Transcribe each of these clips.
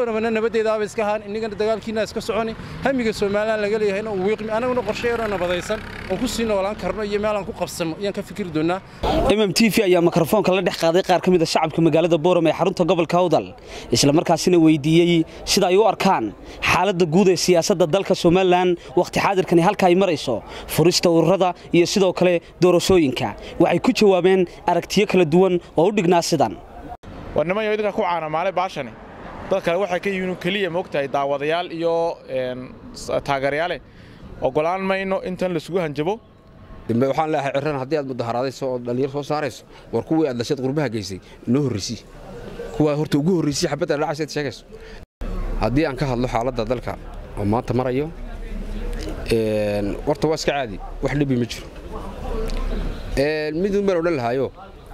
boormana nabadeedaaba iska ahaan innagana dagaalkiina iska soconi hamiga somalilan laga leeyahayna uu wiiqmi anaguna qorshe yaroo nabadaysan oon ku sii noolaan karno iyo meelaan ku qabsanno ayaan ka fikiri doonaa mm t v ayaa mikrofoonka la dhex qaaday qaar ka mid a shacabka magaalada boorame ee xarunta gobolka awdal isla markaasina weydiiyey sida ay u arkaan xaaladda guud ee siyaasadda dalka somalilan wakhti xaadirkani halka ay marayso furista ururada iyo sidoo kale doorashooyinka waxay ku jawaabeen aragtiyo kala duwan oo u dhignaa sidan war niman yo idinka ku caanamaalay baashani dad kale waxay ka yihiin keliya moogtahay daawadayaal iyo taageerayaale ogolaan mayno intan laisugu hanjabo dambe waxaan leeyahay cirran haddii aad mudaharaadayso oo dhallinyar soo saarayso war kuwii aad lasheed qurbaha geysay noo horraysii kuwaa horta ugu horraysii xabadda dhacaysa ad sheegayso haddii aan ka hadlo xaaladda dalka oo maanta marayo horta waa iska caadi wax dhibi ma jiro midun baan odhan lahaayo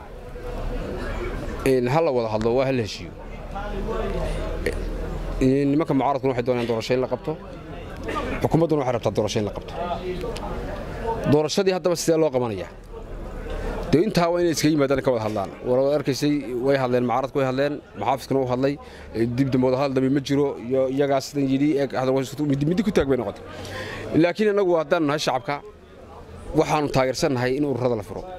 ha la wada hadlo waa ha la heshiiyo nimanka mucaaradkuna waxay doonayaan doorasho in la qabto xukuumadduna waxay rabtaa doorasho in la qabto doorashadii haddaba sidee loo qabanayaa dee intaa waa inay iskaga yimaadaan ka wada hadlaan war arkaysay way hadleen mucaaradku way hadleen maxaafiskuna u hadlay dib dambe wada hadal dambe ma jiro iyo iyagaa sidan yidhi middi ku taag bay noqotay laakiin annagu haddaan nahay shacabka waxaannu taageersannahay in ururada la furo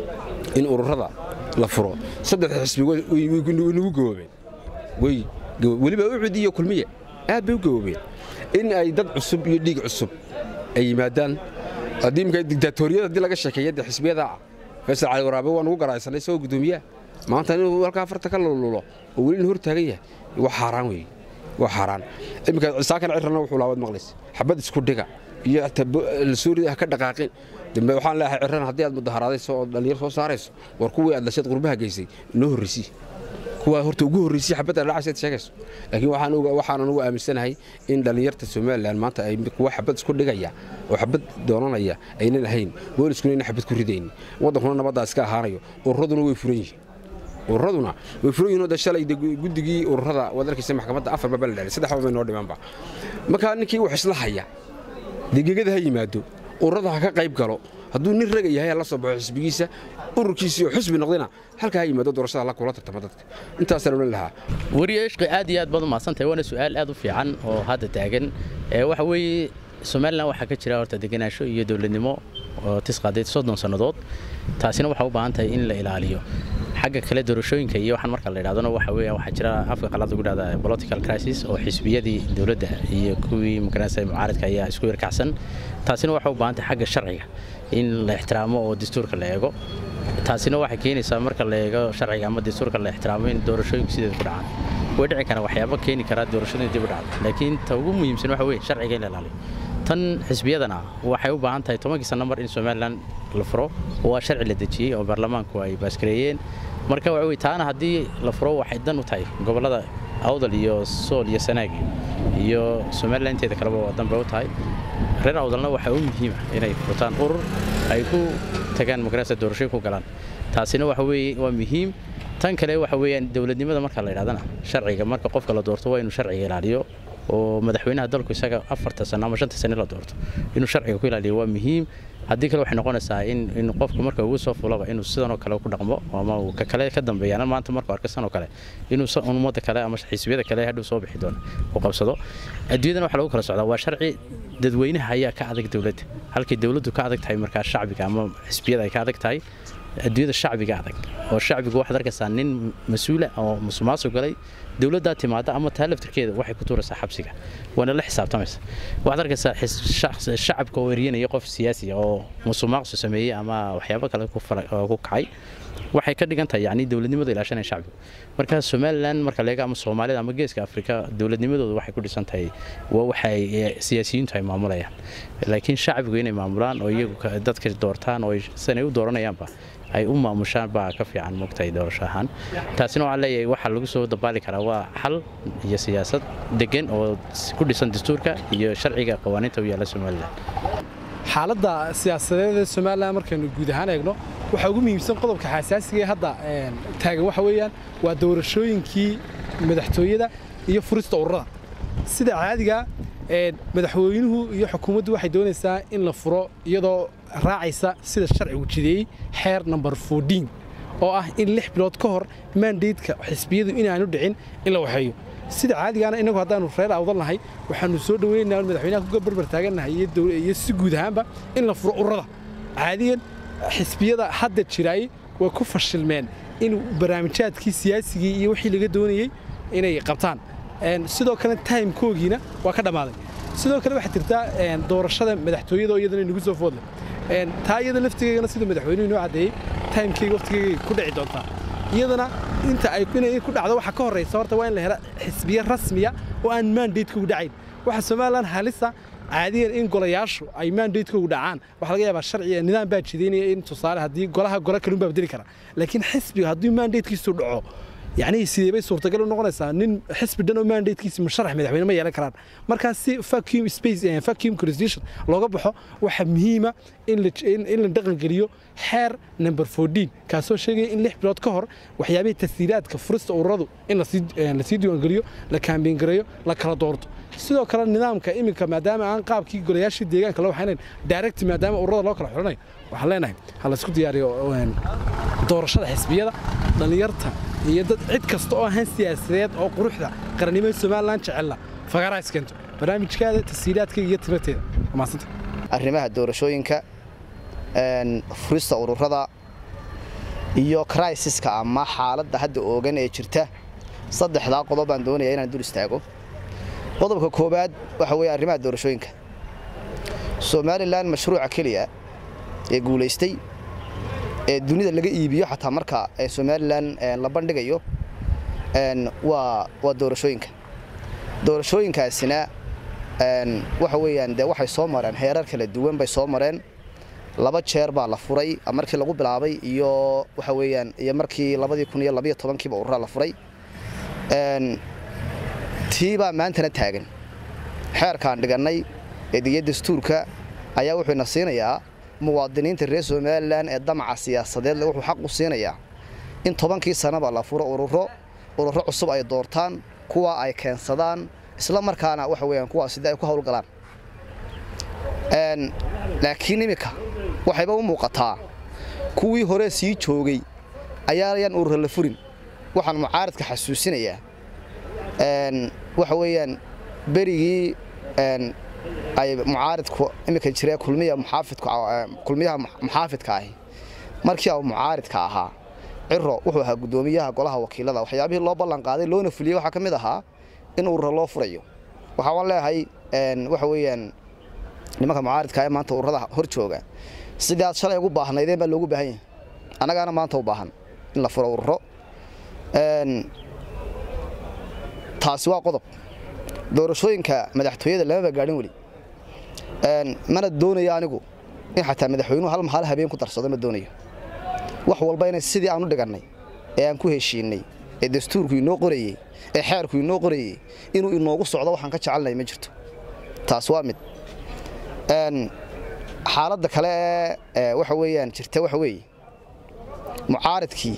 in ururada la furo saddexda xisbi nagu gaboobeen way weliba ucud iyo kulmiye aad bay u gaboobeen in ay dad cusub iyo dhiig cusub ay yimaadaan haddii imika digtaatoriyada haddii laga sheekeeya dee xisbiyada faysal cali waraabe waa nugu garaaysanay isagoo guddoomiyaha maanta inuu halkaa farta ka lululo oo welina hor taagan yahay waa xaaraan weeye waa xaaraan iminka cisaakan cirrana wuxuu laabad maqlays xabad isku dhiga iyo lasoorid ah ka dhaqaaqin dambe waxaan leeyahay cirran haddii aad mudaharaadayso oo dhallinyar soo saarayso war kuwii aad lasheed qurbaha geysay noo horraysii kuwaa horta ugu horraysii xabadda dhacaysa ad sheegayso laakiin waxaan anugu aaminsanahay in dhallinyarta somalilan maanta ay kuwa xabad isku dhigaya oo xabad doonanaya aynan ahayn booliskuna aynan xabad ku ridaynin waddankuna nabaddaa iska ahaanayo ururaduna way furan yihiin ururaduna way furan yihin de shalay guddigii ururada waad arkaysa maxkamadda afar baba la dhalay saddex baba noo dhimanba markaa ninkii wax isla haya degegada ha yimaado ururada ha ka qayb galo hadduu nin raga yahay la soo baxo xisbigiisa ururkiisii oo xusbi noqdina halkaa ha yimaado doorashada la kula tartama dadka intaasaan odhan lahaa wariye ishqi aad iyo aad baad u mahadsantahay waana su'aal aad u fiican oo hadda taagan waxa weeye somalilan waxaa ka jira horta degenaansho iyo dowladnimo oo tisqaadeed soddon sannadood taasina waxaa u baahan tahay in la ilaaliyo xagga kale doorashooyinka iyo waxaan marka la yidhahdona waxa weeye waxaa jira afka qalaad lagu dhahda political crisis oo xisbiyadii dowladda iyo kuwii magaranaysa mucaaradka ayaa isku yarkacsan taasina waxaa u baahan tahay xagga sharciga in la ixtiraamo oo dastuurka la eego taasina waxay keenaysaa marka la eego sharciga ama dastuurka la ixtiraamo in doorashooyinku sideeda ku dhacaan way dhici karaan waxyaabo keeni karaa doorashada dib u dhacdo laakiin ta ugu muhiimsan waxa weeye sharciga in la ilaaliyo tan xisbiyadana waxay u baahan tahay tobankii sanno mar in somalilan la furo waa sharci la dejiyey oo baarlamaanku ay baaskareeyeen marka waxa weye taana haddii la furo waxay dan u tahay gobollada awdal iyo sool iyo sanaag iyo somalilan inteeda kaleba waa danbay u tahay reer awdalna waxaa u muhiima inay furtaan urur ay ku tagaan magarasa doorashooyin ku galaan taasina waxa weeye waa muhiim tan kale waxa weeyaan dowladnimada marka la yidhahdana sharciga marka qofka la doorto waa inuu sharciga ilaaliyo oo madaxweynaha dalku isaga afarta sano ama shanta sane la doorto inuu sharciga ku ilaaliyo waa muhiim haddii kale waxay noqonaysaa in in qofku marka ugu soo fulaba inuu sidanoo kale ku dhaqmo ama uu ka kale ka dambeeyana maanta markuu arka sanoo kale inuu ummadda kale ama xisbiyada kale hadhow soo bixi doono u qabsado adduunyadana waxa lagu kala socdaa waa sharci dadweynaha ayaa ka adag dowladda halkii dowladdu ka adag tahay markaa shacbiga ama xisbiyada ay ka adag tahay adduunyada shacbiga adag oo shacbigu waxaad arkaysaa nin mas-uula oo musuqmaasuq galay dowladdaa timaada ama taa laftirkeeda waxay ku tuuraysaa xabsiga waana la xisaabtamaysa waxaad arkaysaa shacabka oo eryanaya qof siyaasi oo musuqmaaqsu sameeyey ama waxyaabo kale ku kacay waxay ka dhigan tahay yani dowladnimada ilaashanaya shacbiga marka somalilan marka leega ama soomaalida ama geeska afrika dowladnimadooda waxay ku dhisan tahay waa waxay siyaasiyiintu ay maamulayaan laakiin shacbigu inay maamulaan oo iyagu dadka doortaan oo sidanay u dooranayaanba ay u maamushaan baa ka fiican mogtahay doorasho ahaan taasina waxaan leeyahay waxaa lagu soo dabaali karaa waa xal iyo siyaasad degan oo ku dhisan dastuurka iyo sharciga qawaaniinta u yaalla somalilan xaaladda siyaasadeed ee somalilan markaynu guud ahaan eegno waxaa ugu muhiimsan qodobka xasaasiga ee hadda taagan waxa weeyaan waa doorashooyinkii madaxtooyada iyo furista ururada sida caadiga madaxweynuhu iyo xukuumaddu waxay doonaysaa in la furo iyadoo raacaysa sida sharcigu jideeyey xeer number fourdiin oo ah in lix bilood ka hor maandaydka xisbiyadu inaanu dhicin in la waxeeyo sida caadigaana inagu haddaanu reer awdan nahay waxaanu soo dhaweynaynaa in madaxweynaha ku barbar taagannahay iyo dowla- iyo si guud ahaanba in la furo ururada caadiyan xisbiyada hadda jiraay way ku fashilmeen in barnaamijyaadkii siyaasigii iyo wixii laga doonayey inay qabtaan Een, sidoo kale timekoogiina waa ka dhammaaday sidoo kale waxaa jirtaa een, doorashada madaxtooyada oo iyadana inagu soo foodle Een, taa iyada laftigeegana siduu madaxweynuhu inoo caddeeyey timekeyga waqtigeega ku dhici doontaa iyadana inta ay inay ku dhacdo waxa ka horeysa horta waa in la hela xisbiye rasmiya oo aan mandatekoogu dhacayn waxa somalilan halisa caadiyan in golayaashu ay mandatekoogu dhacaan waxa laga yaabaa sharciga nidaam baa jidaynaya in tusaale haddii golaha gole kalun baa bedeli kara laakiin xisbiga haddii mandatekiisu dhaco yacni sidee bay suurtagal u noqonaysaa nin xisbi dhan oo mandatekiisa musharax madaxweyne ma yeelan karaan markaa si vacuum space eh, vacuum constitution looga baxo waxaa muhiima in la in in la dhaqan geliyo xeer number 14 kaasoo sheegaya in lix bilood ka hor waxyaabihii tasdiilaadka furista ururadu in lasii eh, lasii diiwaangeliyo la kaambeyn gareeyo la kala doorto sidoo kale nidaamka iminka maadaama aan qaabkii golayaashii deegaanka loo waxaynayn direct maadaama ururada loo kala xulanayo waxaan leenahay ha la isku diyaariyo een, doorashada xisbiyada dhallinyarta iyo dad cid kasta oo ahaan siyaasadeed oo quruxda qarannimada somalilan jecella fagaaraa iskeento barnaamijkaada tashiilaadkayga iyo timirteeda waa mahadsanta arrimaha doorashooyinka een, furista ururada iyo crisiska ama xaaladda hadda oogan ee jirta saddexdaa qodob baan doonaya inaan dul istaago qodobka koowaad waxa weeye arrimaha doorashooyinka somalilan mashruuca keliya ee guulaystay ee dunida laga iibiyo xataa marka ee somalilan een, la bandhigayo een, waa waa doorashooyinka doorashooyinkaasina een, waxa weeyaan dee waxay soo mareen heerar kala duwan bay soo mareen laba jeer baa la furay markii lagu bilaabay iyo waxa weeyaan iyo markii labadii kun iyo labayo tobankiiba urura la furay een, tii baa maantana taagan xeerkaan dhigannay ee diya dastuurka ayaa wuxuu ina siinayaa muwaadiniinta reer somalilan ee damaca siyaasadeed leh wuxuu xaq u siinayaa in tobankii sanaba la furo ururo ururo cusub ay doortaan kuwa ay keensadaan isla markaana waxa weeyaan kuwaas sidii ay ku howlgalaan Een, laakiin iminka waxayba u muuqataa kuwii hore sii joogay ayaayaan urura la furin waxaan mucaaradka xasuusinayaa een, waxa weeyaan berigii een, ay mucaaridku iminka jiree kulmiya muxaafidku eh, kulmiyaha mu- muxaafidka ahi markii uu mucaaridka ahaa ciro wuxuu ahaa guddoomiyaha golaha wakiilada waxyaabihii loo ballan qaaday loona fuliyey waxaa ka mid ahaa in urura loo furayo waxaa waan leeyahay een, waxa weeyaan nimanka mucaaridka ee maanta ururada hor jooga sidii aad shalay ugu baahnaydeen baa loogu baahan yahay annagaana maanta u baahan in la furo ururo Een, taasi waa qodob doorashooyinka madaxtooyada lamaba gaadhin weli Een, mana doonayo anigu in xataa madaxweynuhu hal hal habeen ku darsado ma doonayo wax walba inay sidii aan u dhigannay ee aan ku heshiinay ee dastuurku inoo qorayey ee xeerku inoo qorayey inuu inoogu socdo waxaan ka jecelnahay ma jirto taas waa mid Een, xaaladda kale ee, ee waxa weeyaan jirta waxa weeye mucaaridkii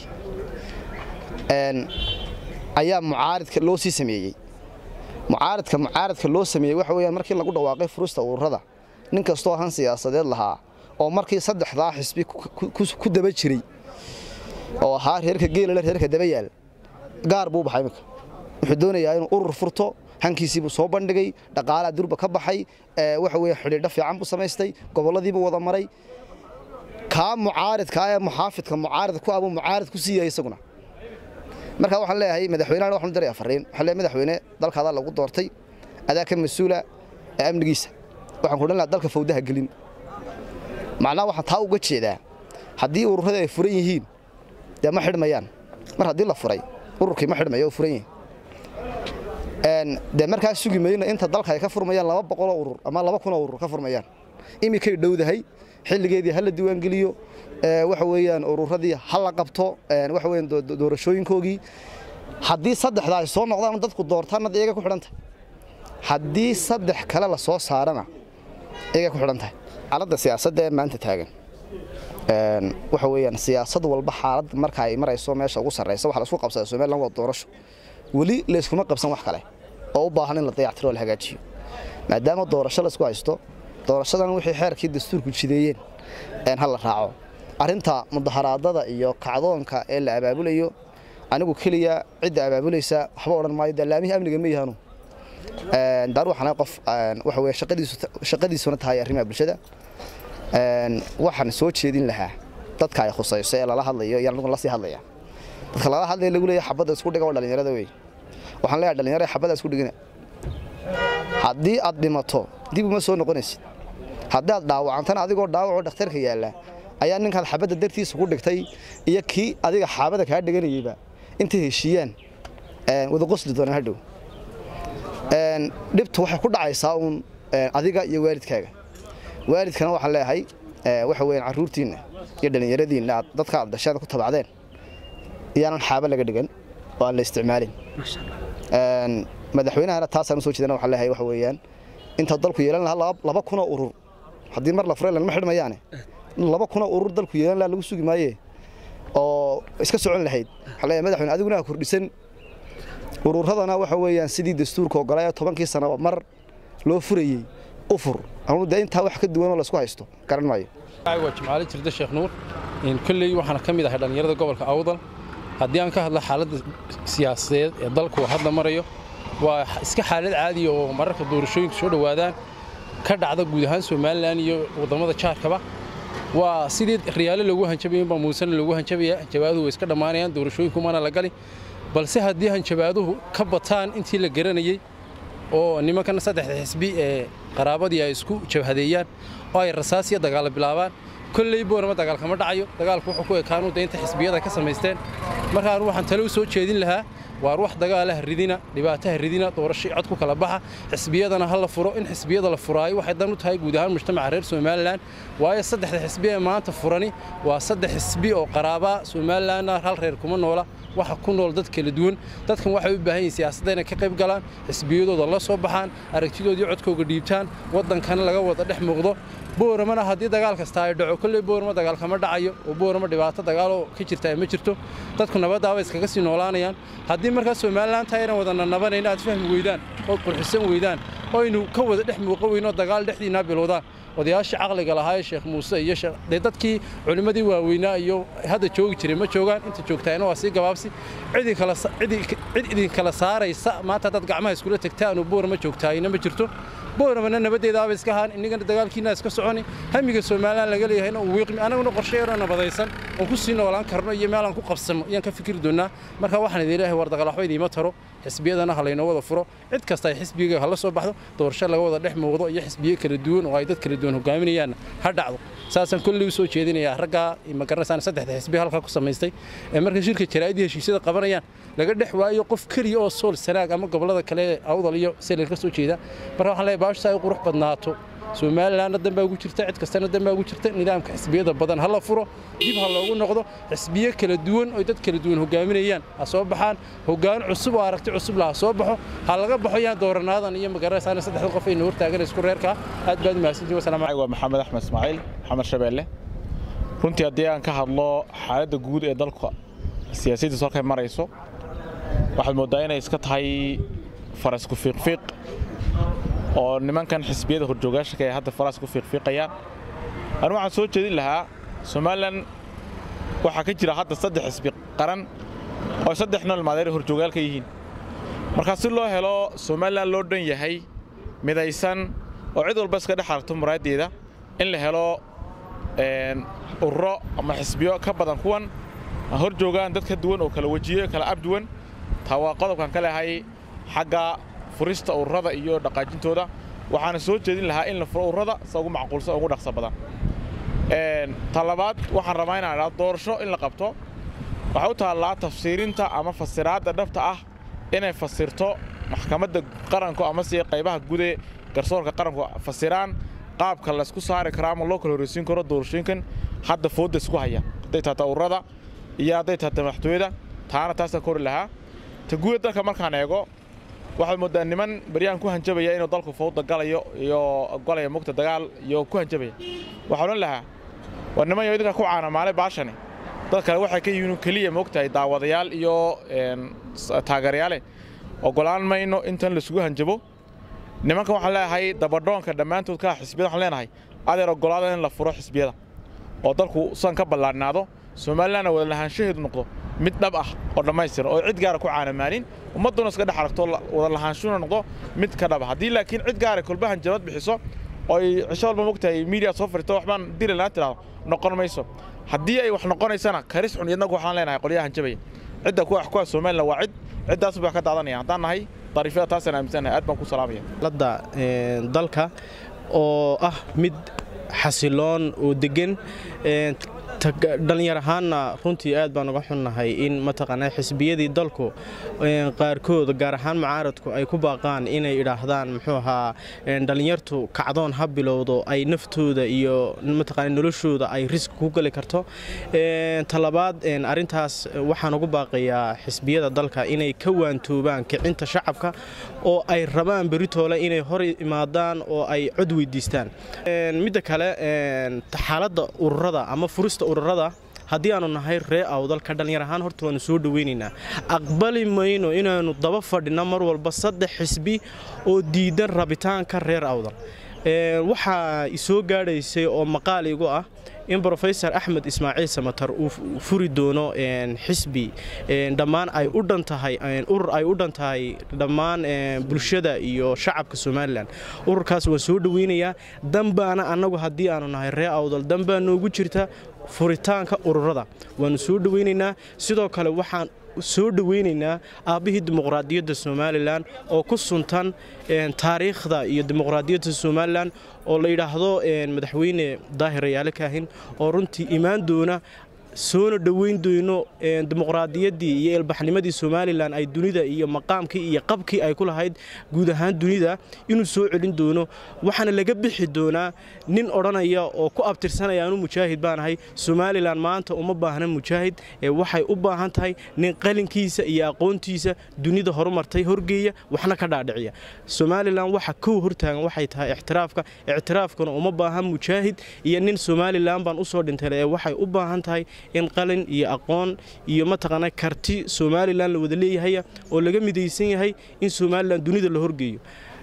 een, ayaa mucaaridka loo sii sameeyey mucaaridka mucaaridka loo sameeyey waxa weeyaan markii lagu dhawaaqay furista ururada nin kastoo han siyaasadeed lahaa oo markii saddexdaa xisbi ku- ku- ku- ku daba jiray oo ahaa reerka geelale reerka daba yaal gaar buu u baxay iminka wuxuu doonayaa inuu urur furto hankiisii buu soo bandhigay dhaqaalaa durba ka baxay ee, waxa weeye xidhiidho fiican buu samaystay gobolladiibuu wada maray kaa mucaaridka ee muxaafidka mucaarid ku abuu mucaarid ku siiyay isaguna marka waxaan leeyahay madaxweynaha waxaan u diray afariin waxaan leeyahay madaxweyne dalkaada lagu doortay adaa ka mas-uula ee amnigiisa waxaan ku dhan lahaa dalka fawdaha gelin macnaha waxaan taa uga jeedaa haddii ururada ay furan yihiin dee ma xidhmayaan mar haddii la furay ururkii ma xidhmayo oo furan yihin Een, dee markaa sugi mayno inta dalka ay ka furmayaan laba boqoloo urur ama laba kunoo urur ka furmayaan iminkay dhowdahay xilligeedii ha la diiwaangeliyo ee, waxa weeyaan ururadii ha la qabto een, waxa weeyaan doo- doo- doorashooyinkoogii haddii saddexda ay soo noqdaan dadku doortaanna dee iyaga ku xidhan tahay haddii saddex kale la soo saarana iyaga ku xidhan tahay xaaladda siyaasadda ee maanta taagan een, waxa weeyaan siyaasad walba xaalad marka ay marayso meesha ugu sarreysa waxa la isku qabsadaa somaliland waa doorasho weli layskuma qabsan wax kale oo u baahan in la dayactiro oo la hagaajiyo maadaama doorasho la isku haysto doorashadan wixii xeerkii dastuurku jideeyeen een ha la raaco arrinta mudaharaadada iyo kacdoonka ee la abaabulayo anigu keliya cidda abaabulaysa waxba odhan maayo dallaamihii amniga ma yahanu daar waxaan ahay qof waxa weye shaqadiisuna tahay arrimaha bulshada waxaan soo jeedin lahaa dadka ay khusayso ee lala hadlayo iyo anigu la sii hadlaya dadka lala hadlaya lagu leeyahay xabadda isku dhiga waa dhallinyarada wey waxaan leeyahay dhallinyarada xabadda isku dhigina haddii aad dhimato dib uma soo noqonaysid haddii aad dhaawacantana adigoo dhaawacoo dhakhtarka yaalla ayaa ninkaad xabadda dartiisa ku dhigtay iyo kii adiga xaabada kaa dhiganayeyba intay heshiiyaan wada qosli doonaan hadhow dhibtu waxay ku dhacaysaa uun adiga iyo waalidkaaga waalidkana waxaan leeyahay waxa weeyaan carruurtiinna iyo dhallinyaradiinna aad dadka aad dhashaada ku tabacdeen iyaanan xaaba laga dhigan oo aan la isticmaalin madaxweynahana taasaan usoo jeedana waxaan leeyahay waxa weeyaan inta dalku yeelan lahaa laba kunoo urur haddii mar la furay lanma xidhmayaane laba kunoo urur dalku yeelan lahaa lagu sugi maaye oo iska socon lahayd waxaan leeyahay madaxweyne adiguna ha kordhisan ururadana waxa weeyaan sidii dastuurka ogolaa tobankii sano mar loo furayey u fur anugu dee intaa wax ka duwanoo laysku haysto garan maayo waa jimcaale jirda sheekh nuur kolley waxaana ka mid ahay dhallinyarada gobolka awdal haddii aan ka hadla xaaladda siyaasadeed ee dalku hadda marayo waa iska xaalad caadiya oo mararka doorashooyinka soo dhowaadaan ka dhacda guud ahaan somalilan iyo waddamada jaarkaba waa sidii riyaale loogu hanjabayinbaa muusena loogu hanjabaya hanjabaaduhu way iska dhammaanayaan doorashooyinku mana la gali balse haddii hanjabaaduhu ka bataan intii la garanayey oo nimankan saddexda xisbi ee qaraabadii ay isku jabhadeeyaan oo ay rasaas iyo dagaalla bilaabaan kolley boorama dagaal kama dhacayo dagaalku wuxuu ku ekaanu de inta xisbiyada ka samaysteen marka anu waxaan tale u soo jeedin lahaa waar wax dagaalaha ridina dhibaataha ridina doorasho cod ku kala baxa xisbiyadana ha la furo in xisbiyada la furaayo waxay dan u tahay guud ahaan mujtamaca reer somalilan waayo saddexda xisbi ee maanta furani waa saddex xisbi oo qaraabaa somalilanna hal reer kuma noola waxa ku nool dad kala duwan dadkan waxay u baahan yihin siyaasadda inay ka qayb galaan xisbiyadooda la soo baxaan aragtidoodii codkooga dhiibtaan waddankana laga wada dhex muuqdo booramana haddii dagaal kasta ay dhaco kolley boorama dagaal kama dhacayo oo boorama dhibaato dagaaloo ka jirta ma jirto dadku nabaddaaba iskaga sii noolaanayaan haddii markaa somalilan taa aynan wada nanabanayna aad fahmi weydaan ood qurxisan weydaan oo aynu ka wada dhex muuqan weyno dagaal dhexdiinaa bilowdaan odayaashii caqliga lahaa ee sheekh muuse iyo dee dadkii culimmadii waaweynaa iyo hadda joogi jiray ma joogaan inta joogtaayna waa sii gabaabsi cid idinkala saaraysa maanta haddaad gacmaha iskula tegtaan oo boorama joogtaayna ma jirto booramana nabaddeedaaba iska ahaan innagana dagaalkiina iska soconi hamiga somalilan laga leeyahayna uu wiiqmi annaguna qorshe yaroo nabadaysan oon ku sii noolaan karno iyo meel aan ku qabsanno ayaan ka fikiri doonnaa marka waxaan idin leeyahay war dagaal waxba idiima taro xisbiyadana ha laynoo wada furo cid kasta ay xisbiga hala soo baxdo doorasho laga wada dhex muuqdo iyo xisbiyo kala duwan oo ay dad kala duwan hogaaminayaanna ha dhacdo saasaan kolley u soo jeedinayaa raggaa magaranaysan saddexda xisbi halkaa ku samaystay ee marka shirka jaraa'idii heshiisyada qabanayaan laga dhex waayo qof keliya oo sool sanaag ama gobollada kale ee awdal iyo selel ka soo jeeda marka waxaan leeyahay baashta ay qurux badnaato somalilanna dan baa ugu jirta cid kastana dan baa ugu jirta nidaamka xisbiyada badan ha la furo dib ha loogu noqdo xisbiyo kala duwan oo dad kala duwan hogaaminayaan ha soo baxaan hoggaan cusub oo aragti cusub lah ha soo baxo ha laga baxo yaan dooranaadan iyo magaranaysaana saddexda qof ayna hortaagan isku reerka aad baad mahadsantihin wasalaamu waa maxamed axmed ismaaciil maxamed shabeelle runtii haddii aan ka hadlo xaaladda guud ee dalka siyaasaddiisu halkay marayso waxaad mooddaa inay iska tahay farasku fiiqfiiq oo nimankan xisbiyada horjoogaashanka ee hadda faraas ku fiiqfiiqayaan anu waxaan soo jeedin lahaa somalilan waxaa ka jira hadda saddex xisbi qaran oo saddex nool maadeer horjoogaal ka yihiin markaa si loo helo somalilan loo dhan yahay midaysan oo cid walba iska dhex aragto muraaddeeda in la helo ururo ama xisbiyo ka badan kuwan hor joogaan dad ka duwan oo kala wejiyo kala abduwan taa waa qodobkan ka lehay xagga furista ururada iyo dhaqaajintooda waxaana soo jeedin lahaa in la furo ururada sa ugu macquulsan oo ugu dhaqso badan ta labaad waxaan rabaa inaan idhaa doorasho in la qabto waxay u taallaa tafsiirinta ama fasiraadda dhabta ah inay fasirto maxkamadda qaranku ama se qaybaha gude garsoorka qaranku fasiraan qaabka laysku saari karo ama loo kala horreysiin karo doorashooyinkan hadda foodda isku haya hadday tahata ururada iyo hadday tahata madaxtooyada taana taasaan kori lahaa ta guuda dalka markaan eego waxaad mooddaa niman baryahan ku hanjabaya inuu dalku fawda galayo iyo golaya mugta dagaal iyo ku hanjabaya waxaan odhan lahaa war niman yo idinka ku caanamaalay baashani dad kale waxay ka yihiin keliya moogtahay daawadayaal iyo taageerayaale ogolaan mayno intan laisugu hanjabo nimankan waxaan leeyahay dabadhoonka dhammaantood ka xisbiyada waxaan leenahay adeer ogolaada in la furo xisbiyada oo dalku san ka ballaadhnaado somalilanna wada lahaanshaheedu noqdo mid dhab ah oo dhammaystiran oo cid gaara ku caanamaalin ummadduna iska dhex aragto wada lahaanshuna noqdo mid ka dhaba haddii laakiin cid gaara kolbahan jabad bixiso oo ay cisho walba mogtahay miidiya soo fariito waxbaan dili lana tidhahdo noqon mayso haddii ay wax noqonaysana karis xun iyadnagu waxaan leenahay qolyahan jabaya cidda kuwa kuwa somalilan waa cid ciddaas baa ka daadanaya haddaan nahay dariifyada taasaan aaminsanahay aad baan ku salaamaya ladda dalka oo ah mid xasiloon oo degan dhallinyar ahaanna runtii aad baan uga xunnahay in mataqaanaa xisbiyadii dalku qaarkood gaar ahaan mucaaradku ay ku baaqaan inay idhaahdaan muxuu ahaa dhallinyartu kacdoon ha bilowdo ay naftooda iyo mataqaana noloshooda ay riski ku geli karto talabaad arrintaas waxaan ugu baaqayaa xisbiyada dalka inay ka waantoobaan kicinta shacabka oo ay rabaan beritoole inay hor imaadaan oo ay cod weydiistaan midda kale xaaladda ururada ama furista ururada haddii aanu nahay ree awdalka dhallinyar ahaan horta waanu soo dhoweynaynaa aqbali mayno inaannu daba fadhinno mar walba saddex xisbi oo diidan rabitaanka reer awdal waxaa isoo gaadhaysay oo maqaal igu ah in rofesor axmed ismaaciil samatar uu furi doono xisbi dhammaan ay u dhan tahay urur ay u dhan tahay dhammaan bulshada iyo shacabka somalilan ururkaas waan soo dhoweynayaa danbaana annagu haddii aanu nahay ree awdal danbaa noogu jirta furitaanka ururada waanu soo dhoweynaynaa sidoo kale waxaan soo dhoweynaynaa aabbihii dimuqraadiyadda somalilan oo ku suntan taariikhda iyo dimuqraadiyadda somalilan oo la yidhaahdo madaxweyne daahir rayaale kaahin oo runtii imaan doona soona dhoweyn doono dimuqraadiyaddii iyo ilbaxnimadii somalilan ay dunida iyo maqaamkii iyo qabkii ay ku lahayd guud ahaan dunida inuu soo celin doono waxaana laga bixi doonaa nin odhanaya oo ku abtirsanaya anu mujaahid baanahay somalilan maanta uma baahna mujaahid ee waxay u baahan tahay nin qalinkiisa iyo aqoontiisa dunida horumartay horgeeya waxna ka dhaadhiciya somalilan waxa kow hortaagan waxay tahay ixtiraafka ictiraafkuna uma baahan mujaahid iyo nin somalilan baan usoo dhintay ee waxay u baahan tahay in qalin iyo aqoon iyo mataqaana karti somalilan la wada leeyahaya oo laga midaysan yahay in somalilan dunida la horgeeyo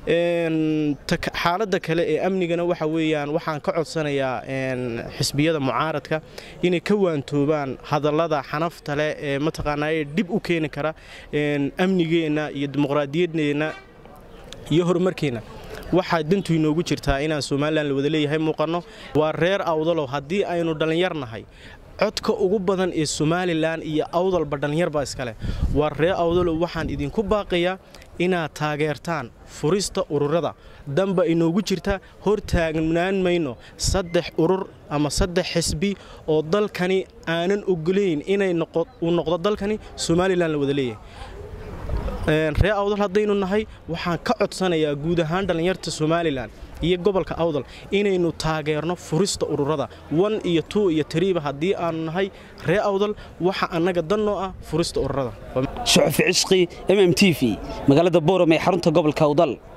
xaaladda kale ee amnigana waxa weeyaan waxaan ka codsanayaa xisbiyada mucaaradka inay ka waantoobaan hadallada xanafta leh ee mataqaanaa dhib u keeni kara amnigeenna iyo dimuqraadiyaddeenna iyo horumarkeenna waxaa dantu inoogu jirtaa inaan somalilan la wada leeyahay muuqanno waa reer awdalow haddii aynu dhallinyar nahay codka ugu badan ee somalilan iyo awdalba dhallinyar baa iskale waa ree awdalow waxaan idinku baaqayaa inaad taageertaan furista ururada danba inoogu jirta hor taagnaan mayno saddex urur ama saddex xisbi oo dalkani aanan ogolayn inay uu noqdo dalkani somalilan la wada leeyahay ree awdal haddaynu nahay waxaan ka codsanayaa guud ahaan dhallinyarta somalilan iyo gobolka awdal inaynu taageerno furista ururada wan iyo tuu iyo tariiba haddii aanu nahay ree awdal waxa annaga dannoo ah furista ururada shuxufi cisqi mm t v magaalada booram ee xarunta gobolka awdal